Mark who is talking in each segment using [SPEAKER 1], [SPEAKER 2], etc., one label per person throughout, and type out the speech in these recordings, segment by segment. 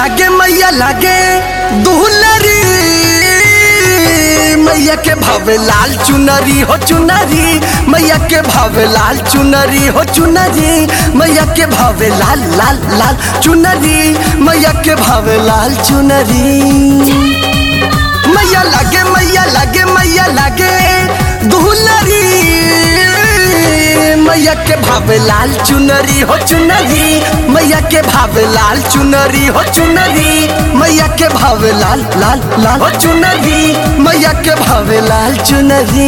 [SPEAKER 1] लागे मैया लागे दुहलरी मैया के भावे लाल चुनरी हो चुनरी मैया के भावे लाल चुनरी हो चुनरी मैया के भावे लाल लाल लाल चुनरी मैया के भावे लाल चुनरी मैया लागे मैया लागे मैया लागे दुहलरी मैया के भावे लाल चुनरी हो चुनरी मैया के भावे लाल चुनरी हो चुनरी मैया के भावे लाल लाल लाल हो चुनरी मैया के भावे लाल चुनरी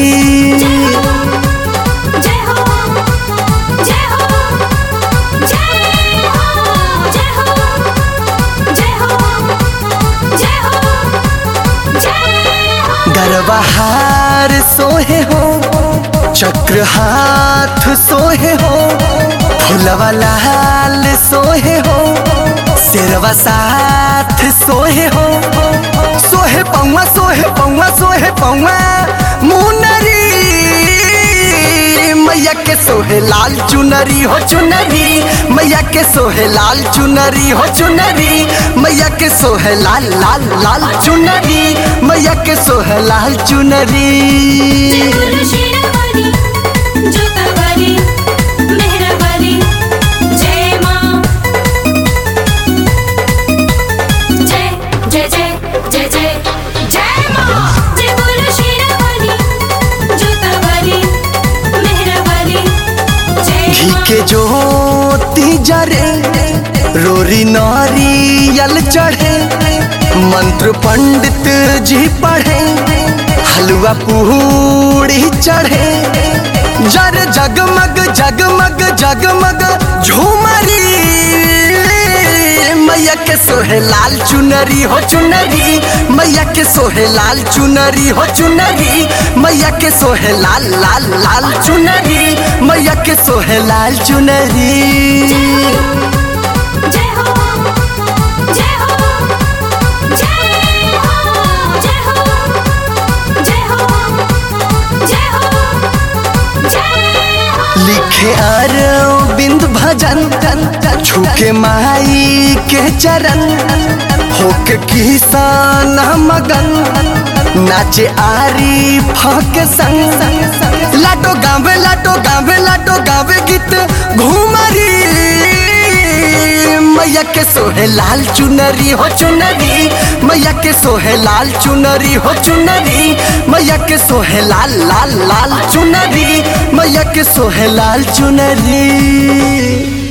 [SPEAKER 2] जय हो जय हो जय हो जय हो जय हो जय हो जय हो
[SPEAKER 1] गरबहार सोहे हो चक्र हाथ सोहे हो फुलवा लाल सोहे हो सिरवा साथ सोहे हो सोहे पौवा सोहे पौवा सोहे पौवा मुनरी मैया के सोहे लाल चुनरी हो चुनरी मैया के सोहे लाल चुनरी हो चुनरी मैया के सोहे लाल लाल लाल चुनरी मैया के सोहे लाल चुनरी
[SPEAKER 2] बोलो शेरावाली जोतावाली मेहरावाली जय माँ जय जय जय जय जय जय माँ जय बोलो शेरावाली जोतावाली मेहरावाली जय
[SPEAKER 1] घी
[SPEAKER 2] माँ
[SPEAKER 1] के ज्योति जरे रोरी नारियल चढ़े मंत्र पंडित जी पढ़े हलवा पूड़ी चढ़े जर जगमग जगमग जगमग झूमरी मैया के सोहे लाल चुनरी हो चुनरी मैया के सोहे लाल चुनरी हो चुनरी मैया के सोहे लाल लाल लाल चुनरी मैया के सोहे लाल चुनरी
[SPEAKER 2] जय हो जय हो जय हो जय हो जय हो जय हो जय हो
[SPEAKER 1] लिखे अरविंद भजन छुके माई के चरण होके किसान मगन नाचे आरी फक संग लाटो गावे लाटो गावे लाटो गावे गीत घूमरी मैया के सोहे लाल चुनरी हो चुनरी मैया के सोहे लाल चुनरी हो चुनरी मैया के सोहे लाल लाल लाल चुनरी मैया के सोहे लाल चुनरी